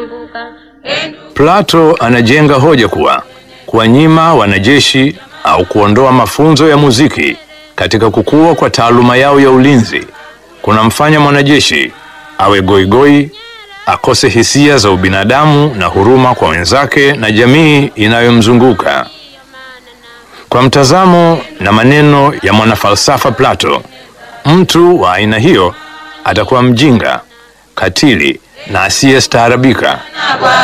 Plato anajenga hoja kuwa kuwanyima wanajeshi au kuondoa mafunzo ya muziki katika kukua kwa taaluma yao ya ulinzi kunamfanya mwanajeshi awe goigoi, akose hisia za ubinadamu na huruma kwa wenzake na jamii inayomzunguka. Kwa mtazamo na maneno ya mwanafalsafa Plato, mtu wa aina hiyo atakuwa mjinga, katili na asiyestaarabika.